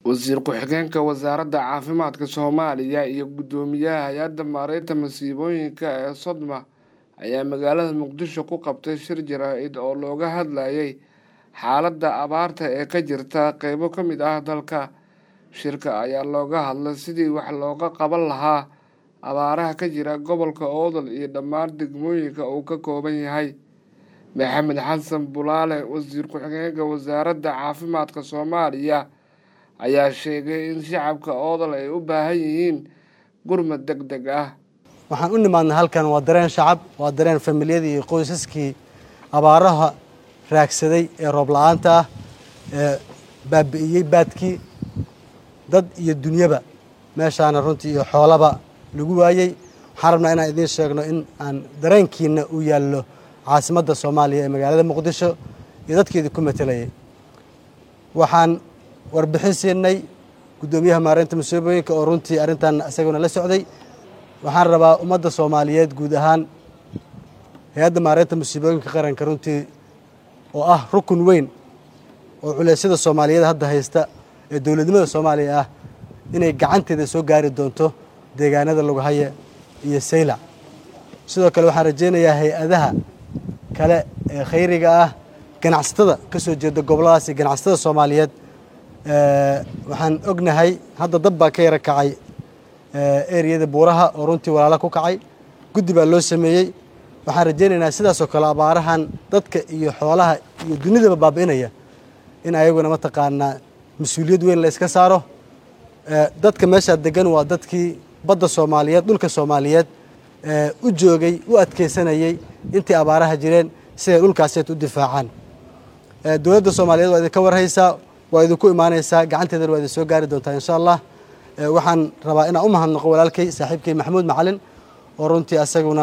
wasiir ku-xigeenka wasaaradda caafimaadka soomaaliya iyo guddoomiyaha hay-adda maareynta masiibooyinka ee sodma ayaa magaalada muqdisho ku qabtay shir jaraa'id oo looga hadlayay xaaladda abaarta ee ka jirta qeybo ka mid ah dalka shirka ayaa looga hadlay sidii wax looga qaban lahaa abaaraha ka jira gobolka oodol iyo dhammaan degmooyinka uu ka kooban yahay maxamed xasan bulaale wasiir ku-xigeenka wasaaradda caafimaadka soomaaliya ayaa sheegay in shacabka oodol ay u baahan yihiin gurmad deg deg ah waxaan u nimaadnay halkan waa dareen shacab waa dareen familiyadii iyo qoysaskii abaaraha raagsaday ee roob la-aanta ah ee baabi'iyey baadkii dad iyo dunyaba meeshaana runtii iyo xoolaba lagu waayey waxaan rabnaa inaan idiin sheegno in aan dareenkiina u yaallo caasimadda soomaaliya ee magaalada muqdisho iyo dadkeedii ku matelayay waxaan warbixin siinay guddoomiyaha maareynta masiibooyinka oo runtii arrintan isaguna la socday waxaan rabaa ummadda soomaaliyeed guud ahaan hay-adda maareynta masiibooyinka qaranka runtii oo ah rukun weyn oo culeysyada soomaaliyeed hadda haysta ee dowladnimada soomaaliya ah inay gacanteeda soo gaari doonto deegaanada laguhaye iyo saylac sidoo kale waxaan rajaynayaa hay-adaha kale ee khayriga ah ganacsatada ka soo jeeda gobolladaas iyo ganacsatada soomaaliyeed waxaan ognahay hadda dab baa ka yara kacay ereyada buuraha oo runtii walaalo ku kacay guddi baa loo sameeyey waxaan rajaynaynaa sidaasoo kale abaarahan dadka iyo xoolaha iyo dunidaba baabi'inaya in ayaguna mataqaanaa mas-uuliyad weyn la iska saaro dadka meeshaa degan waa dadkii badda soomaaliyeed dhulka soomaaliyeed u joogay u adkeysanayey intii abaaraha jireen siday dhulkaaseed u difaacaan dowladda soomaaliyeed waa idinka warhaysaa waa idinku imaanaysaa gacanteedana waa idin soo gaari doontaa insha allah waxaan rabaa inaan u mahadnaqo walaalkay saaxiibkay maxamuud macalin oo runtii asaguna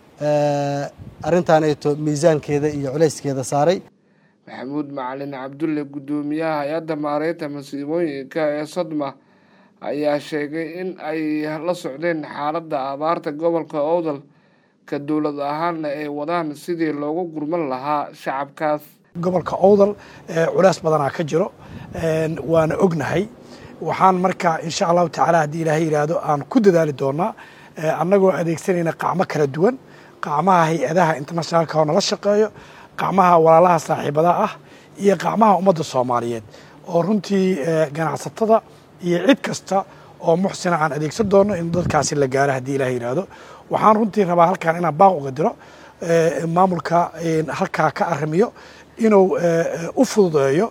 arrintan ayto miisaankeeda iyo culayskeeda saaray maxamuud macalin cabdulle guddoomiyaha hay-adda maareynta masiibooyinka ee sodma ayaa sheegay in ay la socdeen xaaladda abaarta gobolka oodol ka dowlad ahaanna ay wadaan sidii loogu gurman lahaa shacabkaas gobolka owdal culays badanaa ka jiro waana ognahay waxaan marka insha allahu tacaala haddii ilaahay yidhaahdo aan ku dadaali doonaa annagoo adeegsanayna qacmo kala duwan qacmaha hay-adaha internationalka oo nala shaqeeyo qacmaha walaalaha saaxiibada ah iyo qacmaha ummadda soomaaliyeed oo runtii ganacsatada iyo cid kasta oo muxsina aan adeegsan doono in dadkaasi la gaaro haddii ilahay yidhaahdo waxaan runtii rabaa halkan inaan baaq uga diro maamulka halkaa ka arrimiyo inuu u fududeeyo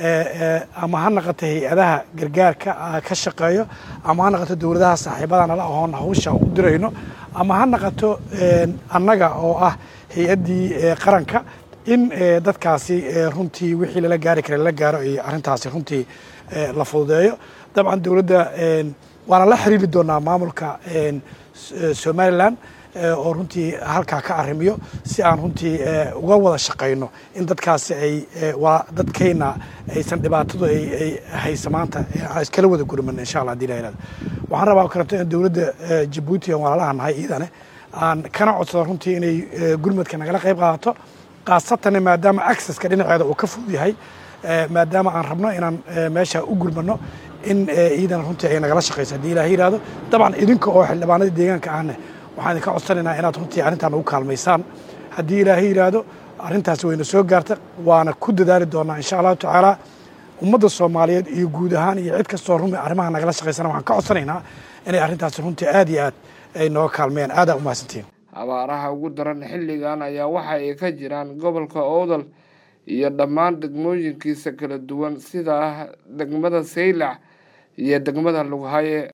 ama ha naqato hay-adaha gargaarka ka shaqeeyo ama ha naqato dowladaha saaxiibada nala ahoon hawsha u dirayno ama ha naqato annaga oo ah hay-addii qaranka in dadkaasi runtii wixii lala gaari kara lala gaaro iyo arrintaasi runtii la fududeeyo dabcan dowladda waana la xiriiri doonaa maamulka somalilan oo runtii halkaa ka arrimiyo si aan runtii uga wada shaqayno in dadkaasi ay dadkayna aysan dhibaatadu ay haysa maanta aan iskala wada gurman insha allah hadii la yirahdo waxaan rabaa kaleeto in dowladda jabuuti aan walaalaha nahay iyadane aan kana codsado runtii inay gurmadka nagala qayb qaadato khaasatan maadaama accesska dhinaceeda uu ka fudud yahay maadaama aan rabno inaan meesha u gurmano in iyadana runtii ay nagala shaqayso haddii ilaah yidhahdo dabcan idinka oo xildhibaanadii deegaanka ahne waxaan idinka codsanaynaa inaad runtii arrintan ugu kaalmaysaan haddii ilaahay yidhaahdo arrintaasi wayna soo gaarta waana ku dadaali doonaa insha allahu tacaala ummadda soomaaliyeed iyo guud ahaan iyo cid kastoo rumi arrimaha nagala shaqaysana waxaan ka codsanaynaa inay arrintaasi runtii aad iyo aad ay nooga kaalmeeyaan aadaa u mahadsantiin abaaraha ugu daran xilligan ayaa waxa ay ka jiraan gobolka oodal iyo dhammaan degmooyinkiisa kala duwan sida degmada saylac iyo degmada lughaye